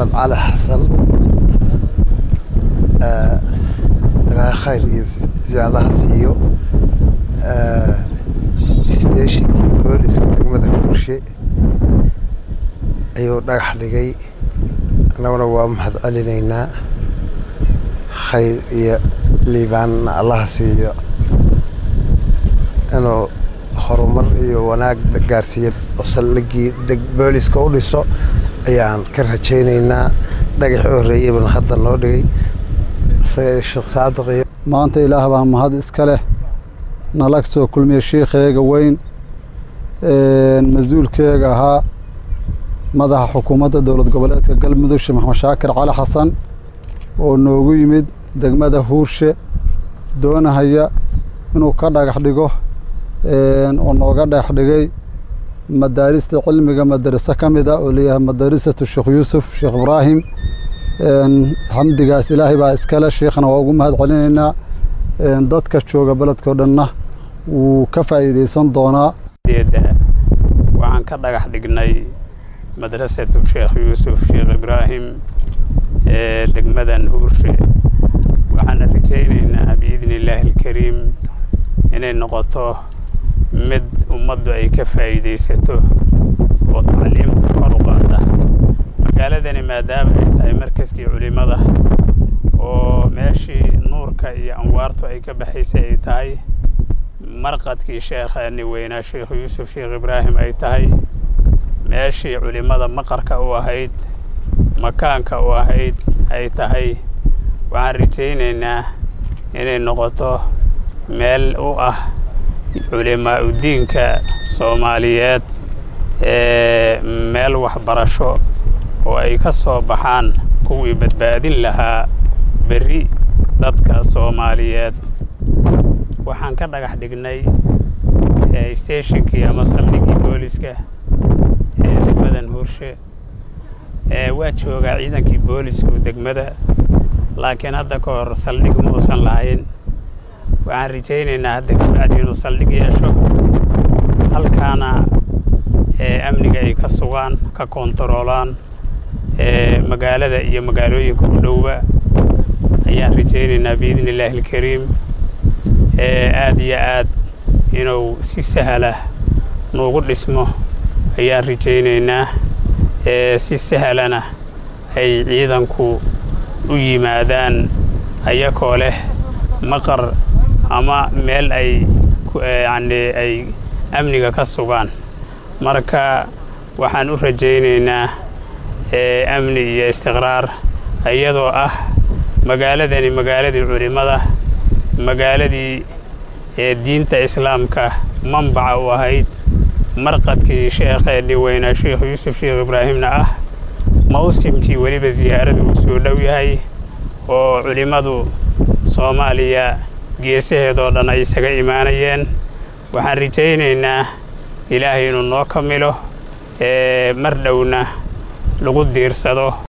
maxamed cali xasan ilaahay khayr iyo ziyaadaha siiyo steeshinkii booliska degmada burshe ayuu dhagax dhigay annaguna waa mahad celinaynaa khayr iyo liibaanna allaha siiyo inuu horumar iyo wanaag gaarsiiyo oo saldhigii booliska u dhiso ayaan ka rajaynaynaa dhagaxii horreeyey bana hadda noo dhigay isaga sheekh saadiq iyo maanta ilaah baa mahad iska leh nalag soo kulmiya shiikheega weyn mas-uulkeega ahaa madaxa xukuumadda dowlad goboleedka galmudug sheekh maxamed shaakir cali xasan oo noogu yimid degmada huurshe doonahaya inuu ka dhagax dhigo oo nooga dhagax dhigay madaarista cilmiga madaraso ka mid a oo leeyahay madarisatu sheekh yuusuf sheekh ibraahim xamdigaas ilaahay baa iskale sheikhna waa ugu mahad celinaynaa dadka jooga beledkao dhanna wuu ka faa'iidaysan doonaa waxaan ka dhagax dhignay madrasatu sheekh yuusuf sheekh ibraahim ee degmadan huurshe waxaana rajaynaynaa biidni illaahi alkariim inay noqoto mid ummaddu ay ka faa'iidaysato oo tacliimta kor u qaada magaaladani maadaama ay tahay markaskii culimmada oo meeshii nuurka iyo anwaartu ay ka baxaysay ay tahay marqadkii sheekhaani weynaa sheekh yuusuf sheekh ibraahim ay tahay meeshii culimmada maqarka u ahayd makaanka u ahayd ay tahay waxaan rajaynaynaa inay noqoto meel u ah culimaa udiinka soomaaliyeed ee meel waxbarasho oo ay ka soo baxaan kuwii badbaadin lahaa berri dadka soomaaliyeed waxaan ka dhagax dhignay steeshinkii ama saldhiggii booliska ee degmadan huurshe waa joogaa ciidankii boolisku degmada laakiin hadda ka hor saldhig ma uusan lahayn waxaan rajaynaynaa hadda kabacdi inuu saldhig yeesho halkaana amniga ay ka sugaan ka koontaroolaan magaalada iyo magaalooyinka u dhowba ayaan rajaynaynaa biidni illaahi alkariim aad iyo aad inuu si sahlah nuugu dhismo ayaan rajaynaynaa si sahlana ay ciidanku u yimaadaan ayakoo leh maqar ama meel ay yacni ay amniga ka sugaan marka waxaan u rajaynaynaa amni iyo istiqraar iyadoo ah magaaladani magaaladii culimmada magaaladii ee diinta islaamka manbaca u ahayd marqadkii sheekheennii weynaa sheekh yuusuf sheekh ibraahimna ah mawsimkii weliba siyaarada uu soo dhow yahay oo culimmadu soomaaliya geesaheedoo dhan ay isaga imaanayeen waxaan rajaynaynaa ilaahay inuu noo kamilo mar dhowna lagu diirsado